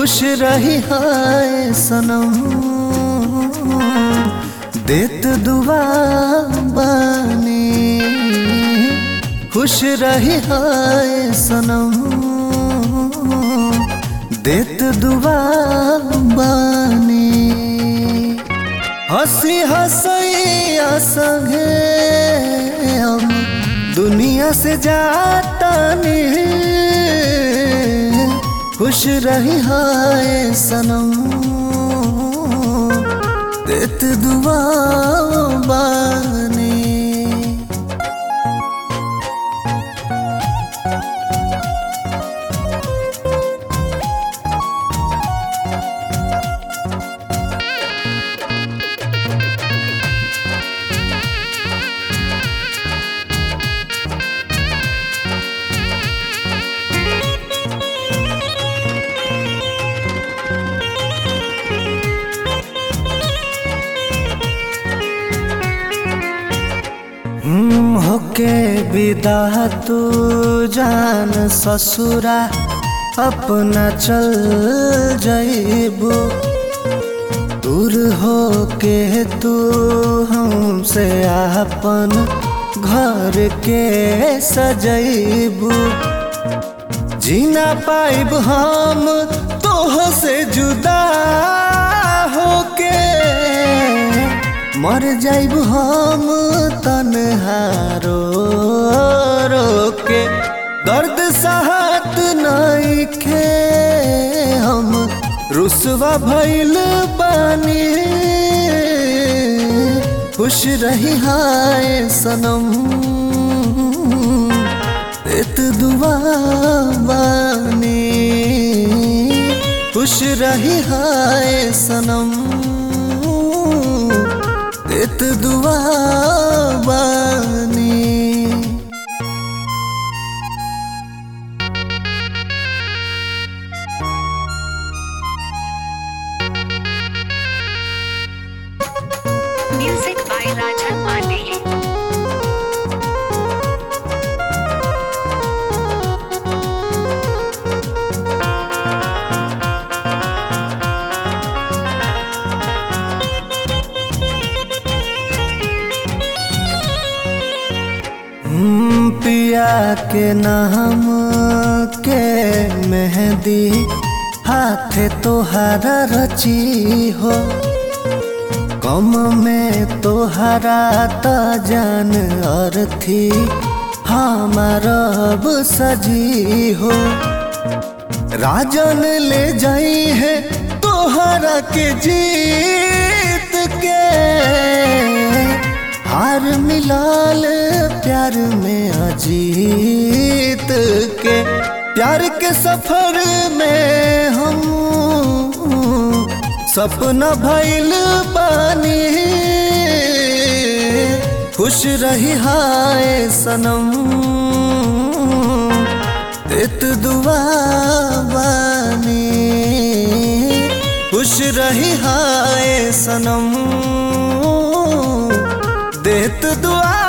खुश रही हाय सनम देत दुआ बानी खुश रही हाय सनम देत दुआ बानी हंसी हंसैया संगे हम दुनिया से जाता खुश रही हाय सनम देत दुआ बानी हम्म, होके विदा तू जान ससुरा अपना चल जइबू दूर होके तू हमसे अपन घर के सजइबू जीना पाइब हम तोह से जुदा होके मर जाइब हम तनहारो रोके दर्द सहत नइखे हम रुसवा भइल बानी खुश रही हाय सनम एत दुआ बानी खुश रही हाय सनम देत दुआ बानी Music by Raja Pandey. हम्म, पिया के नाम के मेहंदी हाथ तोहारा रची हो कम में तोहरा त जान अर्थी हमार अब सजी हो राजन ले जाई है तोहरा के जीत के हार मिलाल प्यार में अजीत के प्यार के सफर में हम सपना भइल बानी खुश रही हाय सनम देत दुआ बानी खुश रही हाय सनम देत दुआ